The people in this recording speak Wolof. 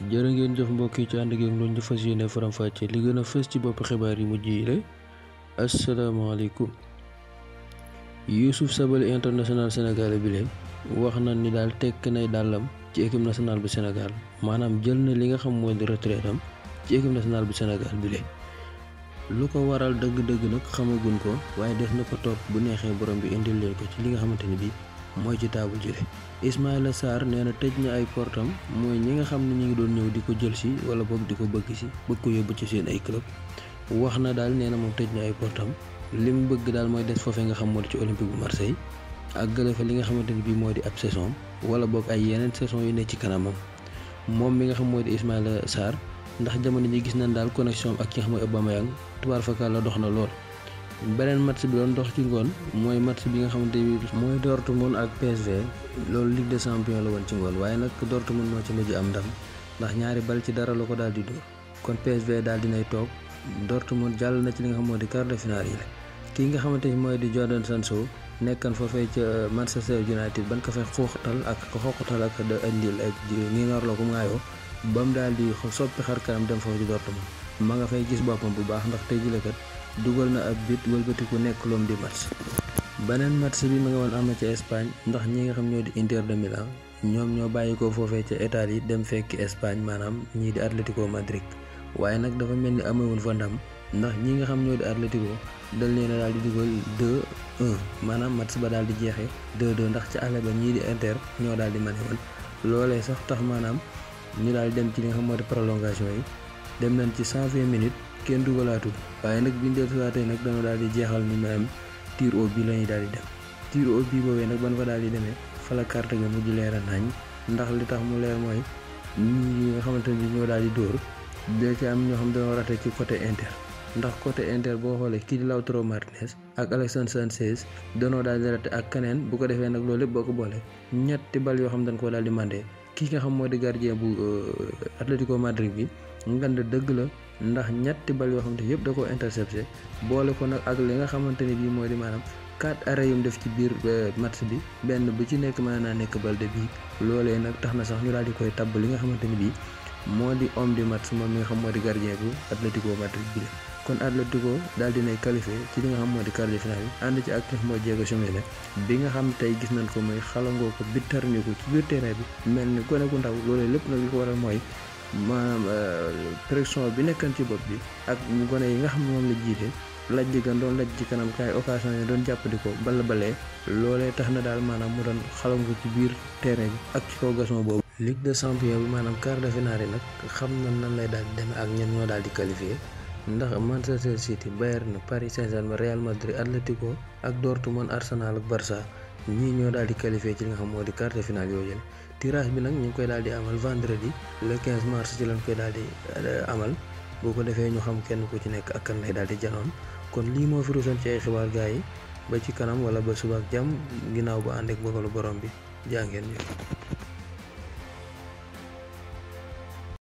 jërë ngeen jëf mbokk yi ci ànd ak yéen ñu fas yéene faram-fàcce li gën a fës ci bopp xibaar yi mujj yi la asalaamaaleykum Youssouf Sabaly international sénégalais bi leen wax na ni daal tekk nay dàllam ci équipe nationale bu Sénégal maanaam jël na li nga xam mooy di retraite am ci équipe nationale bu Sénégal bi leen lu ko waral dëgg-dëgg nag xamaguñ ko waaye def na ko topp bu neexee borom bi indil leen ko ci li nga xamante ni bii mooy ci taabu jële Ismaïla Sarr nee na tëj na ay portam mooy ñi nga xam ne ñu ngi doon ñëw di ko jël si wala boog di ko bëgg si bëgg ko yóbbu ci seen ay club wax na daal nee na moom tëj na ay portam li mu bëgg daal mooy des foofee nga xam moo di ci olympique bu Marseille ak gële fa li nga xamante ni bii moo di ab saison wala boog ay yeneen saison yu ne ci kanamam moom mi nga xam mooy di Ismaïla Sarr ndax jamono ji gis nañ daal connexion ak ki nga xam mooy Aubameyang tubaar fakal la dox na lool. beneen match bi doon dox ci ngoon mooy match bi nga xamante ni mooy Dortmund ak PSV loolu Ligue des champions la woon ci ngoon waaye nag Dortmund moo ci mujj am ndam ndax ñaari bal ci dara la ko daal di dóor kon PSV daal dinay toog Dortmund jàll na ci li nga xam moo di quart de finale yi la kii nga xamante ni mooy di Jadon Sancho nekkan foofee ca Manchester United ban ko fay xooxatal ak ko xooxatal ak da indil ak ngi ngar la ko ngaayoo ba mu daal di soppi xar kanam dem foofu ci Dortmund ma nga fay gis boppam bu baax ndax tey jii kat dugal na ab bit wëlbatiku nekk loom di match beneen match bi ma nga woon am na ca Espagne ndax ñi nga xam ñoo di Inter de Milan ñoom ñoo bàyyi ko foofee ca Italie dem fekki Espagne maanaam ñii di Atlético Madrid waaye nag dafa mel ni amewul fa ndam ndax ñi nga xam ñoo di Atlético dal leen a daal di dugal 2-1 maanaam match ba daal di jeexee 2-2 ndax ca àll ba ñii di Inter ñoo daal di mane woon loolee sax tax maanaam ñu daal di dem ci li nga xam moo di prolongation yi dem nañ ci 120 minutes. kenn dugalaatul waaye nag biñ dellusiwaatee nag dana daal di jeexal ni maanaam tir au but la ñuy daal di dem tir au but boobee nag ban fa daal di demee fa la carte ga mujj leer a nañ ndax li tax mu leer mooy ñi nga xamante ni ñoo daal di dóor da ci am ñoo xam dañoo rate ci côté inter ndax côté inter boo xoolee kii di Lautaro Martinez ak Alexandre Sanchez danoo daal di rate ak keneen bu ko defee nag loolu lépp boo ko boole ñetti bal yoo xam dañ koo daal di mandé kii nga xam moo di gardien bu Atlético Madrid bi ngand dëgg la ndax ñetti bal yoo xamante yëpp da koo intercepté boole ko nag ak li nga xamante ni bii moo di maanaam quatre arrêts yum def ci biir match bi benn bu ci nekk mën naa nekk bal de bii loolee nag tax na sax ñu daal di koy tabb li nga xamante ni bii moo di homme du match moom mi nga xam moo di gardien bu Atlético Madrid bi kon Atlético daal dinay qualifié ci li nga xam moo di quart de finale yi ànd ci ak moo Diego Simeone bi nga xam tey gis nañ ko mooy xalangoo ko bittarñu ko ci biir terrain bi mel ni gone gu ndaw loolee lépp nag li ko waral mooy maanaam pression bi nekkan ci bopp bi ak gone yi nga xam ne moom la jiite laj ji gan doon laj ci kanam kaay occasion yi doon jàppandi ko bala balee loolee tax na daal maanaam mu doon xalangu ci biir terrain bi ak ci kaw gason boobu. Ligue des champions bi maanaam quart de finale yi nag xam na nan lay daal di demee ak ñen ñoo daal di qualifié ndax Manchester City Bayern Paris Saint-Germain Real Madrid Atlético ak Dortmund Arsenal ak Barça ñii ñoo daal di qualifié ci li nga xam moo di quart de finale yooyu tirage bi nag ñu ngi koy daal di amal vendredi le 15 mars ci lañ koy daal di amal boo ko defee ñu xam kenn ku ci nekk ak kan lay daal di janoon kon lii moo fi rusoon ci ay xibaar gaa yi ba ci kanam wala ba suba ak jàmm ginnaaw ba ànd ak bëggalu borom bi jaa ngeen jëf